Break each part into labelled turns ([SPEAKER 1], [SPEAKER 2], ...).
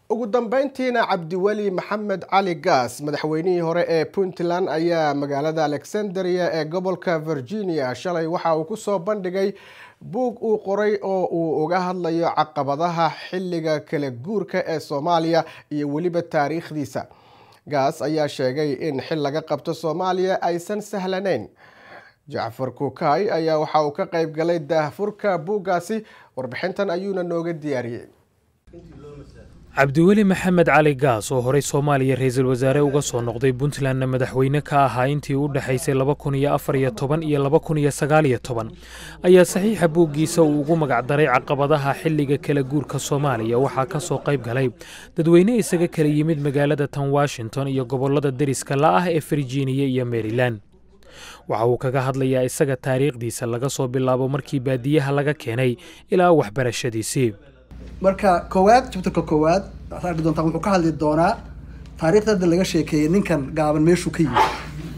[SPEAKER 1] ugu dambeyntiina cabdiweli maxamed cali gaas madaxweynihii hore ee puntland ayaa magaalada alexandria ee gobolka virginia shalay waxa uu kusoo bandhigay buug uu qoray oo uu uga hadlayo caqabadaha xilliga kala guurka ee soomaaliya iyo weliba taariikhdiisa gaas ayaa sheegay in xil laga qabto soomaaliya aysan sahlanayn jacfar kuukay ayaa waxa uu ka qayb galay daahfurka buuggaasi warbixintan ayuuna nooga diyaariyey
[SPEAKER 2] cabdiweli maxamed cali gaas oo horey soomaaliya ra-iisul wasaare uga soo noqday puntlandna madaxweyne ka ahaa intii u dhexaysay laba kun iyo afar iyo toban iyo laba kun iyo sagaal iyo toban ayaa saxiixa buuggiisa uu ugu magacdaray caqabadaha xilliga kala guurka soomaaliya waxaa ka soo qayb galay dadweyne isaga kala yimid magaalada tan washington iyo gobollada deriska la ah ee virginia iyo maryland waxa uu kaga hadlayaa isaga taariikhdiisa laga soo bilaabo markii baadiyaha laga keenay ilaa waxbarashadiisii
[SPEAKER 3] marka koowaad jabtarka koowaad waxaad arki doontaa wuxuu ka hadli doonaa taariikhda hadda laga sheekeeyey ninkan gaaban meeshuu ka yimid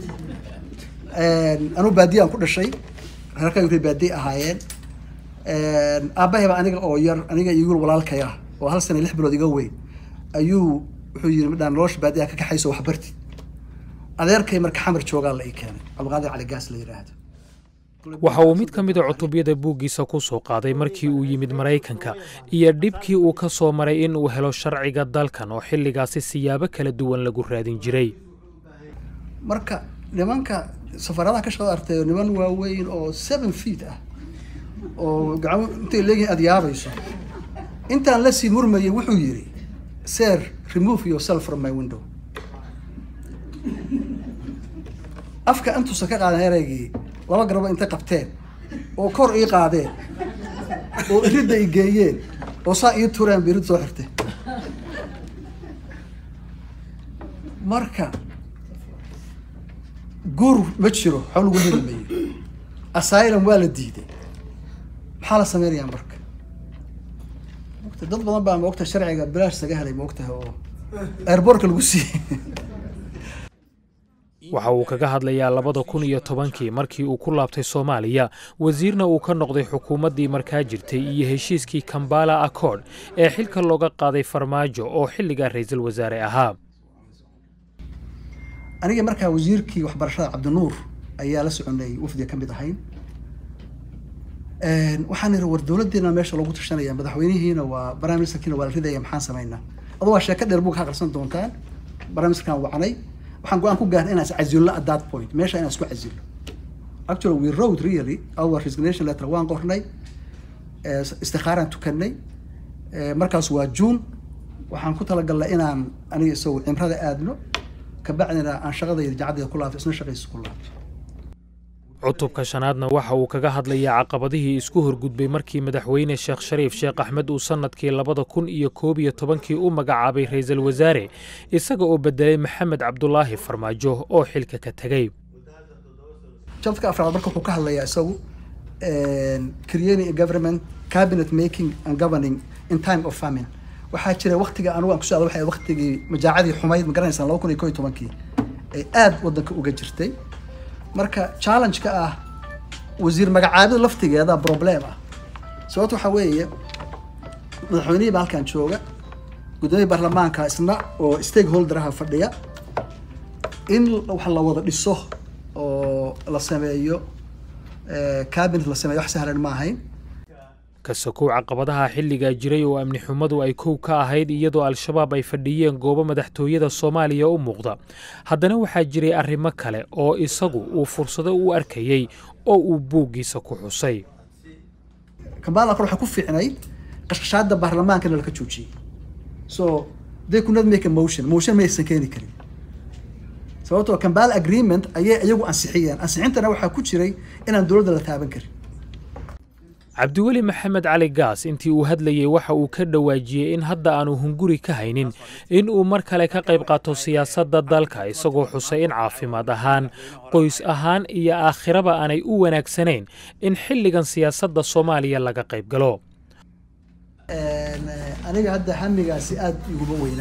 [SPEAKER 3] anuu baadiye aan ku dhashay reerkaygu ray baadiye ahaayeen aabahayba aniga oo yar aniga iyo wiil walaalkay ah oo hal sana lix bilood iga weyn ayuu wuxuu yiri midhaan nolosha baadiyaha ka kaxayso waxbarti adeerkay marka xamar joogaa la ii keenay cabdiqaadir cali gaas la yidhaahdo
[SPEAKER 2] waxa uu mid ka mida cutubyada buuggiisa ku soo qaaday markii uu yimid maraykanka iyo dhibkii uu ka soo maray in uu helo sharciga dalkan oo xilligaasi siyaabo kala duwan lagu raadin jiray
[SPEAKER 3] marka nimanka safaaradaha ka shaqada artay niman waaweyn oo seven feet ah oo gacmo intay leeyihiin aada yaabayso intaan la sii murmayay wuxuu yidhi sir remove yourself from my window afka intuusan ka qaadan ereygii laba garabo intay qabteen oo kor ii qaadeen oo iridda i geeyeen oo saa ii tureen ba irid soo xirtay marka guur ma jiro waxba lagu heli mayo asylum waa la diiday maxaa la sameynayaa marka mogta dad badan baa maogta sharciga bilaash saga helay maogtahay oo airbortka lagu siiyey
[SPEAKER 2] waxa uu kaga hadlayaa labada kun iyo tobankii markii uu ku laabtay soomaaliya wasiirna uu ka noqday xukuumaddii markaa jirtay iyo heshiiskii kambala accord ee xilka looga qaaday farmaajo oo xilligaa ra-iisul wasaare ahaa
[SPEAKER 3] aniga markaa wasiirkii waxbarashada cabdinuur ayaa la soconay wafdiga ka mid ahayn waxaan ihi war dowladdeena meesha loogu tashanaya madaxweynihiina waa prime ministerkiina waa la ridaya maxaan samaynaa adoo waa sheeko dheer bug ka aqrisan doontaan prime ministerkan wacnay waxaan go-aan ku gaarnay inaan iscazilno at that point meesha inaan isku cazilno actually we wrote really our resignation letter waan qornay istikhaaraan tukanay markaas waa june waxaan ku talagalnay inaan aniga isagu cimrada aadno kabacdina aan shaqadayda jacadayda ku laabto isna shaqaysa ku laabto
[SPEAKER 2] cutubka shanaadna waxa uu kaga hadlayaa caqabadihii isku horgudbay markii madaxweyne sheekh shariif sheekh axmed uu sannadkii labada kun iyo koob iyo tobankii u magacaabay ra-iisul wasaare isaga oo bedelay maxamed cabdulaahi farmaajo oo xilka ka tegey
[SPEAKER 3] jabtka afraad marka wuxuu ka hadlayaa isagu creating a government cabinet making and governing in time of famine waxaa jira waktiga anugu aan ku socda waxay waktigii majaacadii xumayd ma garanaysaan laba kun iyo koo iyo tobankii ee aada waddanka uga jirtay marka challenge-ka ah wasiir magacaabida laftigeeda problem ah sababto waxaa weeye madaxweynihii baa halkan jooga guddoomiya baarlamaanka isna oo stakeholderaha fadhiya in wax la wada dhiso oo la sameeyo cabinet la sameeyo wax sahlan ma ahayn
[SPEAKER 2] kasakow caqabadaha xilligaa jiray oo amni xumadu ay kow ka ahayd iyadoo al-shabaab ay fadhiyeen goobo madaxtooyada soomaaliya u muuqda haddana waxaa jiray arrimo kale oo isagu uu fursado u arkayey oo uu buuggiisa ku xusay
[SPEAKER 3] kambala kor waxay ku fiicnayd qashqashaada baarlamaankana laka joojiyey so they could not make a motion motion ma aysan keeni karin sababtoo kambala agreement ayay iyagu ansixiyeen ansixintana waxaa ku jiray inaan dowladda la taaban karin
[SPEAKER 2] cabdiweli maxamed cali gaas intii uu hadlayey waxa uu ka dhawaajiyey in hadda aanu hunguri ka haynin in uu mar kale ka qayb qaato siyaasadda dalka isagoo xusay in caafimaad ahaan qoys ahaan iyo aakhiraba aanay u wanaagsanayn in xilligan siyaasadda soomaaliya laga qayb galo
[SPEAKER 3] aniga hadda hamigaasi aada iguma weyna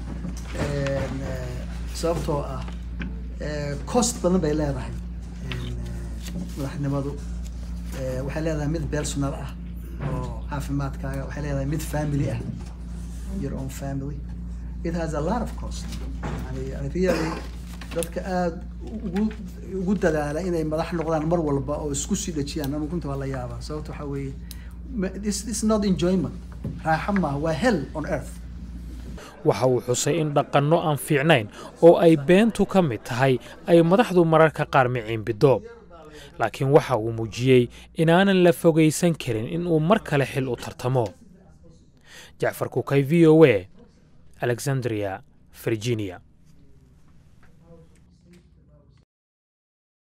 [SPEAKER 3] sababtoo ah cost badan bay leedahay madaxnimadu waxay leedahay mid personal ah oo caafimaadkaaga waxay leedahay mid family ah your own family it has a lot of cost yani yani really dadka aada ugu ugu dadaala inay madax noqdaan mar walba oo isku sii dhajiyaan anu runta waa la yaabaa sababta waxaa weeye this is not enjoyment raaxo maaha waa hell on earth
[SPEAKER 2] waxa uu xusay in dhaqanno aan fiicnayn oo ay beentu ka mid tahay ay madaxdu mararka qaar miciinbido laakiin waxa uu muujiyey inaanan la fogaysan karin in uu mar kale xil u tartamo jacfar kukay v o a alexandria virginia